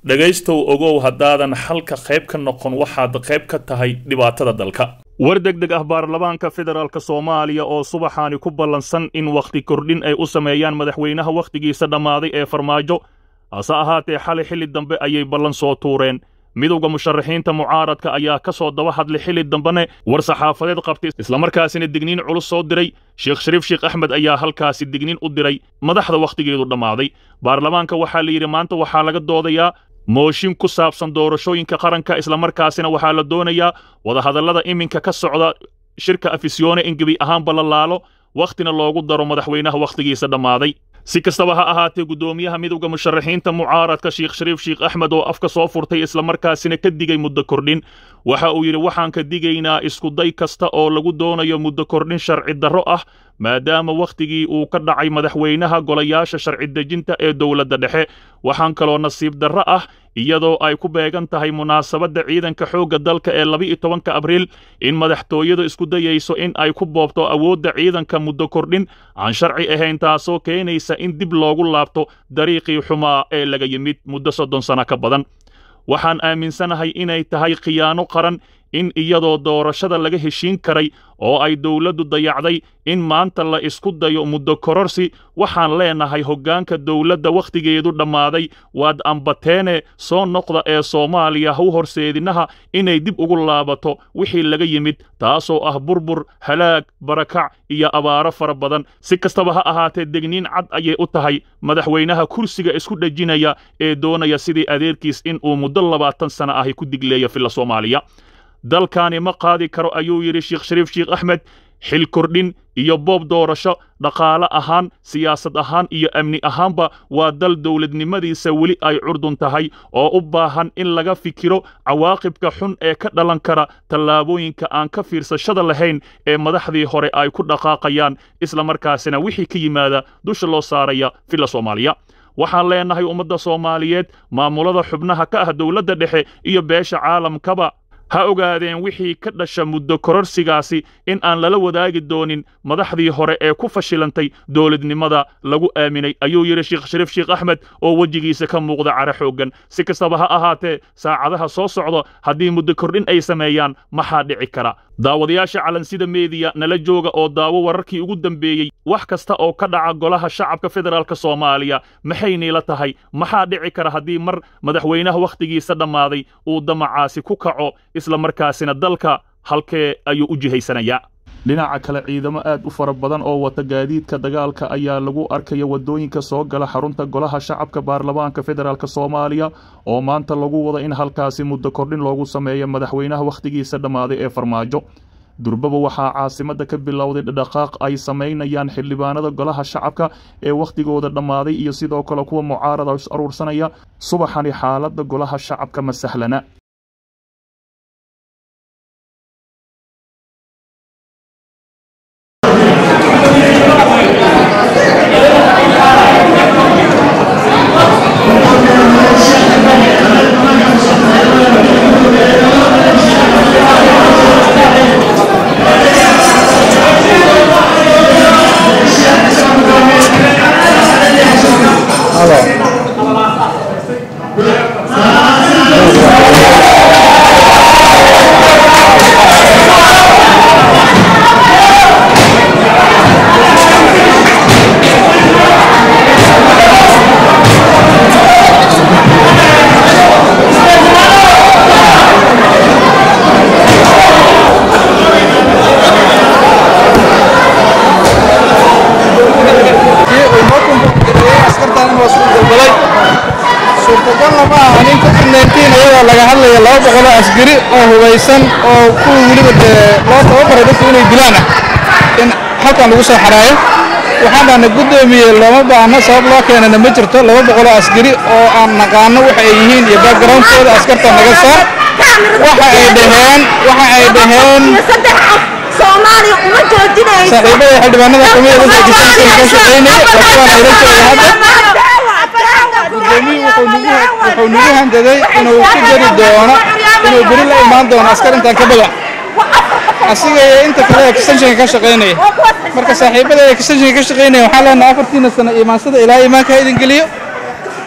dhegaystow ogow haddaadan xalka qayb ka noqon waxaad qayb ka tahay dhibaatada dalka war degdeg ah baarlamaanka federaalk soomaaliya oo subaxaani ku ballansan in wakhti kordhin ay u sameeyaan madaxweynaha wakhtigiisa dhammaaday ee farmaajo hase ahaatee xalay xilli dambe ayay ballan soo tuureen midowda musharaxiinta mucaaradka ayaa ka soo daba hadlay xilli dambene war saxaafadeed qabtay islamarkaasina digniin culus soo diray sheekh shariif sheekh axmed ayaa halkaasi digniin u diray madaxda wakhtigeedu dhammaaday baarlamaanka waxaa la yidhi maanta waxaa laga doodayaa mooshin ku saabsan doorashooyinka qaranka islamarkaasina waxaa la doonayaa wadahadallada iminka ka socda shirka afisyoone in gebi ahaanba la laalo wakhtina loogu daro madaxweynaha wakhtigiisa dhammaaday si kastaba ha ahaatee guddoomiyaha midowda musharaxiinta mucaaradka sheekh shariif sheekh axmed oo afka soo furtay islamarkaasina ka digay muddo kordhin waxa uu yidhi waxaan ka digaynaa iskuday kasta oo lagu doonayo muddo kordhin sharci darro ah maadaama wakhtigii uu ka dhacay madaxweynaha golayaasha sharci dejinta ee dowladda dhexe waxaan kaloo nasiib darro ah iyadoo ay ku beegan tahay munaasabadda ciidanka xoogga dalka ee laba-iyo tobanka abriil in madaxtooyadu isku dayayso in ay ku boobto awoodda ciidanka muddo kordhin aan sharci ahayn taasoo keenaysa in dib loogu laabto dariiqii xumaa ee laga yimid muddo soddon sano ka badan waxaan aaminsanahay inay tahay khiyaano qaran in iyadoo doorashada laga heshiin karay oo ay dowladdu dayacday in maanta la isku dayo muddo kororsi waxaan leenahay hoggaanka dowladda wakhtigeedu dhammaaday waad ambateene soo noqda ee soomaaliya haw horseedinaha inay dib ugu laabato wixii laga yimid taasoo ah burbur halaag barakac iyo abaaro fara badan si kastaba ha ahaatee degniin cad ayay u tahay madaxweynaha kursiga isku dhejinaya ee doonaya sidii adeerkiis in uu muddo labaatan sana ahi ku digleeya filla soomaaliya dalkaani ma qaadi karo ayuu yidhi sheekh shariif sheekh axmed xil kordhin iyo boob doorasho dhaqaale ahaan siyaasad ahaan iyo amni ahaanba waa dal dowladnimadiisa weli ay curdun tahay oo u baahan in laga fikiro cawaaqibka xun ee ka dhalan kara tallaabooyinka aan ka fiirsashada lahayn ee madaxdii hore ay ku dhaqaaqayaan islamarkaasina wixii ka yimaada dusha loo saaraya filla soomaaliya waxaan leenahay ummadda soomaaliyeed maamulada xubnaha ka ah dowladda dhexe iyo beesha caalamkaba ha ogaadeen wixii ka dhasha muddo kororsigaasi in aan lala wadaagi doonin madaxdii hore ee ku fashilantay dowladnimada lagu aaminay ayuu yidhi sheekh shariif sheekh axmed oo wejigiisa ka muuqda cara xooggan si kastaba ha ahaatee saacadaha soo socda haddii muddo kordhin ay sameeyaan maxaa dhici kara daawadayaasha calansida meediya nala jooga oo daawo wararkii ugu dambeeyey wax kasta oo ka dhaca golaha shacabka federaalk soomaaliya maxay niila tahay maxaa dhici kara haddii mar madaxweynaha wakhtigiisa dhammaaday uu damacaasi ku kaco isla markaasina dalka halkee ayuu u jihaysanayaa dhinaca kale ciidamo aad u fara badan oo wata gaadiidka dagaalka ayaa lagu arkaya waddooyinka soo gala xarunta golaha shacabka baarlamaanka federaalk soomaaliya oo maanta lagu wada in halkaasi muddo kordhin loogu sameeyo madaxweynaha wakhtigiisa dhammaaday ee farmaajo durbaba waxaa caasimadda ka bilowday dhaqaaq ay samaynayaan xildhibaanada golaha shacabka ee wakhtigooda dhammaaday iyo sidoo kale kuwa mucaarada is aruursanaya subaxani xaaladda golaha shacabka ma sahlana suurtagalna ma aha nin covid-19 iyadoo laga hadlaya laba boqoloo asgari oo hubaysan oo kuwa weliba dee loo tababaray dadku inay dilaan ah in halkan lagu soo xaraayo waxaan dhahna guddoomiye looma baahno sabab loo keenana ma jirto laba boqoloo asgari oo aan naqaano waxa ay yihiin iyo backgroundkooda askarta naga saar waxa ay dhaheen waxa ay dhaheen soomaaliya uma joojinayso saaxiibada xildhibaanada kamida dadka kisanka ka shaqaynaya waa kuwaan ayla jooga hadda gudoomiye wuxuu nagu wuxuu nagu handaday inuu ku jari doono inuu beri la imaan doono askar intaan ka badan asiga iyo inta kale ee extensionka ka shaqaynaya marka saaxiibada ee extensionka ka shaqaynaya waxaan leenahay afartiina sano imaansada ilaa imaanka ha idin geliyo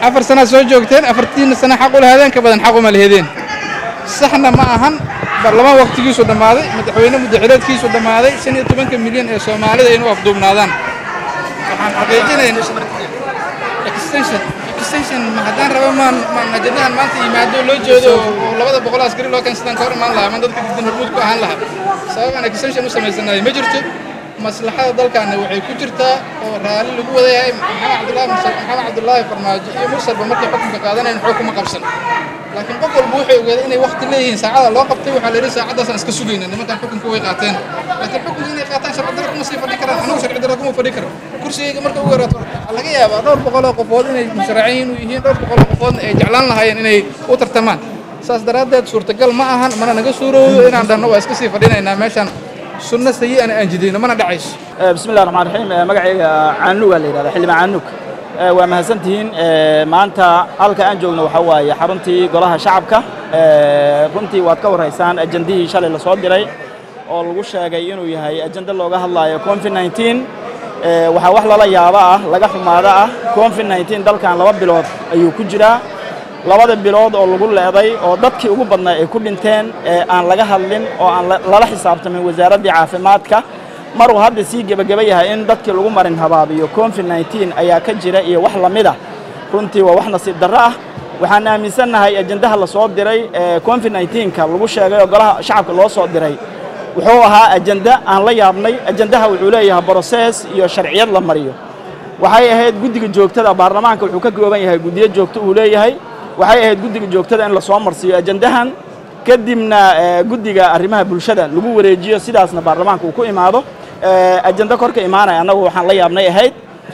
afar sanaad soo joogteen afartiina sana xaq u lahaadeen ka badan xaq uma lahedeen saxna ma ahan baarlamaan waqtigiisu dhammaaday madaxweyne muddaxileedkiisu dhammaaday shan iyo tobanka milyan ee soomaalida inuu afduubnaadaan waxaan xaqiijinayn extension extension ma haddaan rabo maan maan ajandahan maanta yimaado loo jeedo oo labada boqol askari loo keensadaan ka hor imaan lahaa maan dadka diidan hormuud ku ahaan lahaa sabab aan extension u samaysanayo ma jirto maslaxada dalkaana waxay ku jirtaa oo raalli lagu wada yahay maxamed cabdullaahi mursal maxamed cabdullaahi farmaajo iyo mursalba markay xukunka qaadanayn xoog kuma qabsan laakiin qof walba wuxuu ogaaday inay waqti leeyihiin saacada loo qabtay waxaa la yidhi saacaddaasaan iska sugayna nimankan xukunka way qaateen laakiin xukunka inay qaataan sharci darro kuma sii fadhi karaan anigu sharci darro kuma fadhi karo kursigayga marka ugu yaraato waxaa laga yaabaa dhowr boqol oo qofood inay musharaciin u yihiin dhowr boqol oo qofoodna ay jeclaan lahaayeen inay u tartamaan saas daraaddeed suurtagal ma ahan mana naga suurowdo inaan dhanno waa iska sii fadhinaynaa meeshaan sunno sayi-ana aan jidayno mana dhacayso بسم الله الرحمن الرحيم magacayga caanug aa la yidhahda xildhibaan caanug waa mahadsantihiin maanta halka aan joogno waxaa waaye xaruntii golaha shacabka runtii waad ka warhaysaan ajandihii shalay la soo diray oo lagu sheegay inuu yahay ajando looga hadlaayo covid 19 waxaa wax lala yaabo ah laga xumaado ah covid 19 dalkan laba bilood ayuu ku jiraa labada bilood oo lagu leeday oo dadkii ugu badnaa ay ku dhinteen aan laga hadlin oo aan lala xisaabtamin wasaaraddii caafimaadka maruu hadda sii gebageba yahay in dadkii lagu marin habaabiyo covid 19 ayaa ka jira iyo wax la mid ah runtii waa wax nasiib darro ah waxaan aaminsannahay ajandaha la soo diray ee covid 19ka lagu sheegay oo golaha shacabka loo soo diray wuxuu ahaa ajanda aan la yaabnay ajandaha wuxuu leeyahay broses iyo sharciyad la mariyo waxay ahayd guddiga joogtada baarlamaanka wuxuu ka kooban yahay guddiyo joogto uu leeyahay waxay ahayd guddiga joogtada in lasoo marsiiyo ajandahan kadibna guddiga arrimaha bulshada lagu wareejiyo sidaasna baarlamaanka uu ku imaado ajando korka imaanaya annagu waxaan la yaabnay ahayd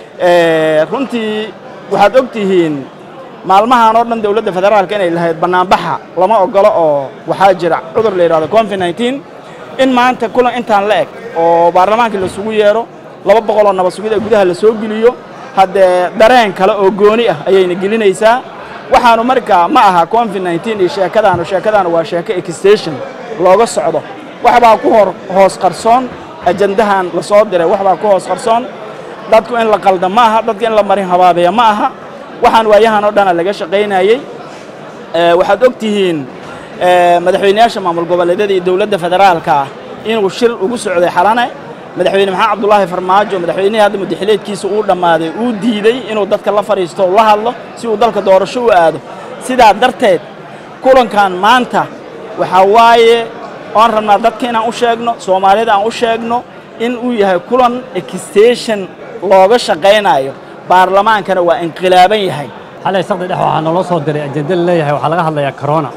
runtii waxaad og tihiin maalmahan oo dhan dowladda federaalka inay lahayd bannaanbaxa lama ogolo oo waxaa jira cudur la yidhahdo covid 19 in maanta kulan intaan la eg oo baarlamaankii lasugu yeero laba boqol oo nabad sugid ee gudaha la soo geliyo haddee dareen kale oo gooni ah ayayna gelinaysaa waxaanu markaa ma aha covid 19 iyo sheekadaanu sheekadaanu waa sheeko extension looga socdo waxbaa ku hor hoos qarsoon ajandahan la soo diray waxbaa ku hoos qarsoon dadku in la qalda ma aha dadka in la marin habaabeeya ma aha waxaan waayahan oo dhana laga shaqaynayey waxaad og tihiin madaxweyneyaasha maamul goboleedyada iyo dowladda federaalka ah inuu shir ugu socday xalane madaxweyne maxamed cabdulaahi farmaajo madaxweynihii hadda mudaxileedkiisa uu dhammaaday uu diiday inuu dadka la fadhiisto o la hadlo si uu dalka doorasho u aado sidaa darteed kulankan maanta waxaa waaye oan rabnaa dadka inaan u sheegno soomaalida aan u sheegno in uu yahay kulan extension looga shaqaynayo baarlamaankana waa inqilaaban yahay xalay saqdi dhex waxaa naloo soo diray ajenda la leeyahay waxaa laga hadlayaa corona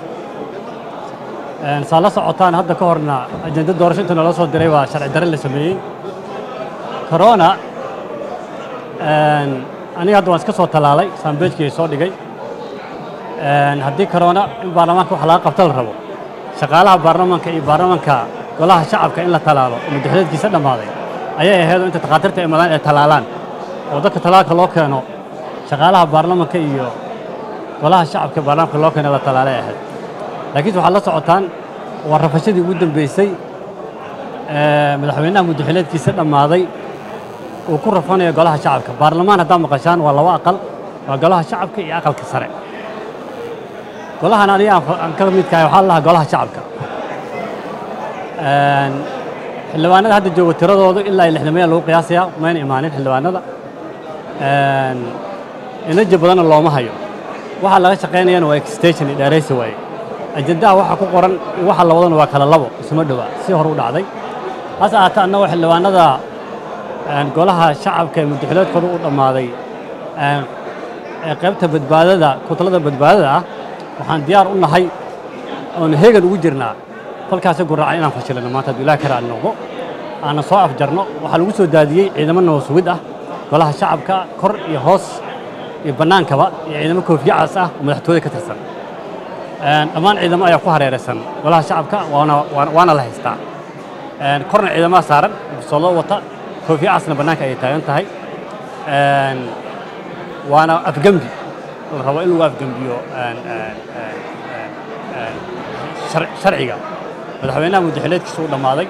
saa la socotaan hadda ka horna ajenda doorasho inta naloo soo diray waa sharci darre la sameeyey corona aniga hadda waan iska soo tallaalay saambeejkii soo dhigay haddii corona in baarlamaanka wax laga qabta la rabo shaqaalaha baarlamaanka iyo baarlamaanka golaha shacabka in la tallaalo oo madaxweedkiisa dhammaaday ayay ahaydoo inta takhaatiirta ay madaan ay tallaalaan oo dadka tallaalka loo keeno shaqaalaha baarlamaanka iyo golaha shacabka baarlamaanka loo keeno la tallaalay ahayd laakiinse waxaad la socotaan waa rafashadii ugu dambeysay madaxweynaha muddaxileedkiisa dhammaaday uu ku rafanayo golaha shacabka baarlamaan haddaa maqashaan waa laba aqal waa golaha shacabka iyo aqalka sare golahan aniga aan ka midkahay waxaa la lahaa golaha shacabka xildhibaanada hadda jooga tiradoodu ilaa iyo lixdamaya lagu qiyaasayaa mayna imaanin xildhibaanada inaja badanna looma hayo waxaa laga shaqaynayana waa extension iyo dheeraysi waaye ajandaha waxa ku qoran waxa la wadana waa kala labo isuma dhowa si hore u dhacday hase ahaatee annagoo xildhibaanada golaha shacabka ee muddaxileedkooda u dhammaaday ee qaybta badbaadada kutalada badbaadada ah waxaan diyaar u nahay oonu heegan ugu jirnaa kolkaasi guraaca inaan fashilino maanta hadduu ilaah kara aan noqdo aanan soo afjarno waxaa lagu soo daadiyey ciidamo nabasugid ah golaha shacabka kor iyo hoos iyo bannaankaba iyo ciidamo koofiyacas ah oo madaxtooyada ka tirsan dhammaan ciidamo ayaa ku hareeraysan golaha shacabka waana waana la haystaa korna ciidamaha saaran bisoollo wata koofiyacasna bannaanka ayay taagan tahay waana afgembi la rabo in lagu afgembiyo sharciga madaxweynaha muddaxileedkiisa uu dhammaaday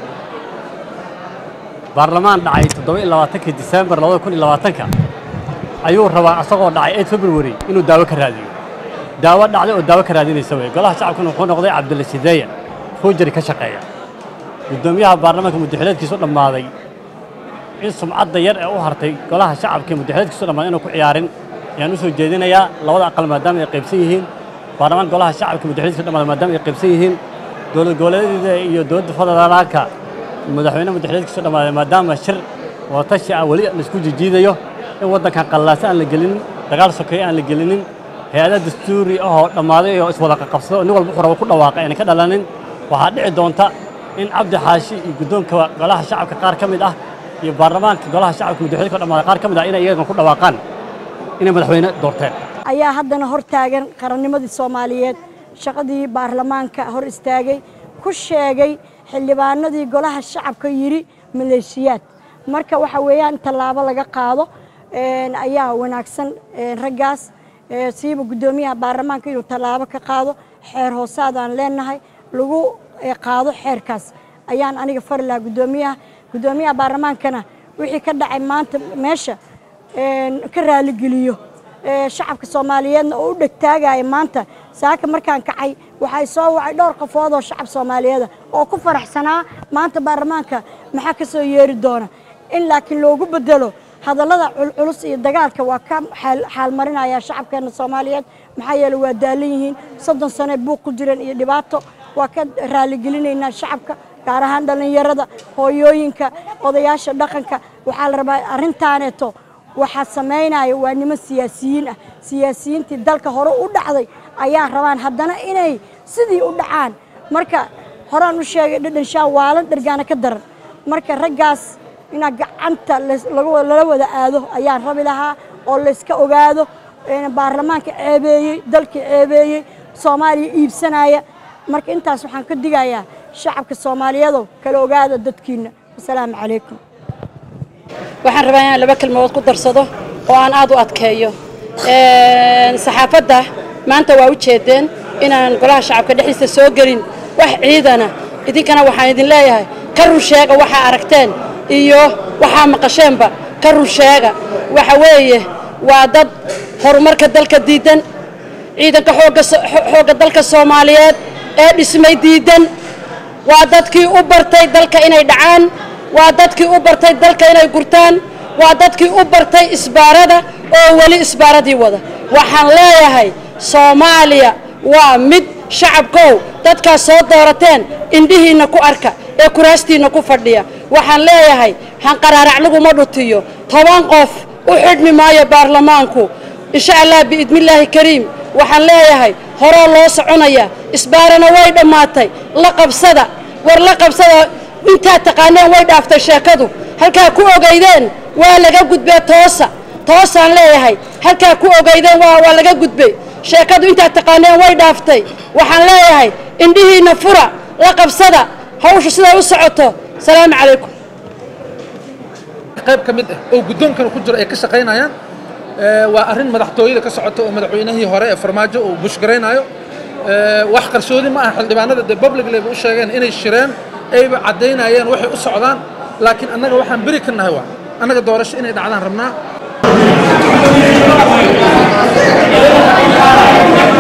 baarlamaan dhacay toddoba iyo labaatankii disembar labada kun iyo labaatanka ayuu rabaa asagoo dhacay 8 february inuu daawo ka raadiyo daawo dhacday oo daawo ka raadinaysa wey golaha shacabkuna wuxuu noqday cabdilla sideeya fuujari ka shaqeeya guddoomiyaha baarlamaanka muddaxileedkiisu dhammaaday in sumcadda yar ee u hartay golaha shacabka muddaxileedkiisu dhammaaday inuu ku ciyaarin ayaan u soo jeedinayaa labada aqal maadaama ay qaybsan yihiin baarlamaanka golaha shacabka muddaxileedkiisu dhammaaday maadaama ay qaybsan yihiin dowlad goboleedyada iyo dowladda federaalka madaxweyne muddaxileedkiisu dhammaaday maadaama shir watashi ah weli la isku jijiidayo in waddankan qallaase aan la gelinin dagaal sokeeye aan la gelinin hay-ada dastuuri ahoo dhammaaday oo iswada qaqabsado nin walba wuxuu rabo ku dhawaaqay ayna ka dhalanin waxaa dhici doonta in cabdi xaashi iyo guddoonka golaha shacabka qaar ka mid ah iyo baarlamaanka golaha shacabka muddaxileedka dhammaaday qaar ka mid ah inay iyagan ku dhawaaqaan inay madaxweyne doorteen ayaa haddana hor taagan qarannimadii soomaaliyeed shaqadii baarlamaanka hor istaagay ku sheegay xildhibaanadii golaha shacabka yidhi maleeshiyaad marka waxa weeyaan tallaabo laga qaado ayaa wanaagsan raggaas siiba guddoomiyaha baarlamaanka inuu tallaabo ka qaado xeer hoosaadaan leenahay lagu qaado xeerkaas ayaan aniga fari lahaa guddoomiyaha guddoomiyaha baarlamaankana wixii ka dhacay maanta meesha ka raaligeliyo shacabka soomaaliyeedna oo u dhegtaagaya maanta saaka markaan kacay waxay soo wacay dhowr qofood oo shacab soomaaliyeeda oo ku faraxsanaa maanta baarlamaanka maxaa ka soo yeeri doona in laakiin loogu bedelo hadallada culculus iyo dagaalka waa ka xaalmarinaya shacabkeena soomaaliyeed maxaa yeele waa daalan yihiin soddon sane buuq ku jiran iyo dhibaato waa ka raaligelinaynaa shacabka gaar ahaan dhallinyarada hooyooyinka odayaasha dhaqanka waxaa la rabaa arrintaaneeto waxaa samaynaya waa niman siyaasiyiin ah siyaasiyiintii dalka hore u dhacday ayaa rabaan haddana inay sidii u dhacaan marka horaan u sheegay dhadhanshaa waalan dhergaana ka daran marka raggaas inaa gacanta lala wada aado ayaan rabi lahaa oo layska ogaado baarlamaanka ceebeeyey dalka ceebeeyey soomaaliya iibsanaya marka intaas waxaan ka digayaa shacabka soomaaliyeedow kala ogaada dadkiina wasalaamu calaykum waxaan rabaa inaan laba kelmadood ku darsado oo aan aad u adkeeyo saxaafadda maanta waa u jeedeen inaan golaha shacabka dhexdiisa soo gelin wax ciidana idinkana waxaan idin leeyahay ka run sheega waxaa aragteen iyo waxaa maqasheenba ka run sheega waxa weeye waa dad horumarka dalka diidan ciidanka xoogga dalka soomaaliyeed ee dhismay diidan waa dadkii u bartay dalka inay dhacaan waa dadkii u bartay dalka inay gurtaan waa dadkii u bartay isbaarada oo weli isbaaradii wada waxaan leeyahay soomaaliya waa mid shacabkow dadkaas soo doorateen indhihiinna ku arka ee kuraastiinna ku fadhiya waxaan leeyahay hanqaraarac laguma dhutiyo toban qof u xidhmi maayo baarlamaanku insha allah biidnillaahi kariim waxaan leeyahay horoo loo soconaya isbaarana way dhammaatay la qabsada war la qabsada intaad taqaaneen way dhaaftay sheekadu halkaa ku ogaydeen waa laga gudbee toosa toosaan leeyahay halkaa ku ogaydeen waa laga gudbay sheekadu intaad taqaaneen way dhaaftay waxaan leeyahay indhihiinna fura la qabsada hawsha siday u socoto salaamu calaykum qayb ka mid ah oo guddoonkana ku jiro ay ka shaqaynayaan waa arrin madaxtooyada ka socota oo madaxweynihii hore ee farmaajo uu bushgaraynaayo wax qarsoodi ma aha xildhibaanada dee publicleba u sheegeen inay shireen ayba caddaynayeen waxay u socdaan laakiin annaga waxaan beri ka nahay waa annaga doorasho inay dhacdaan rabnaa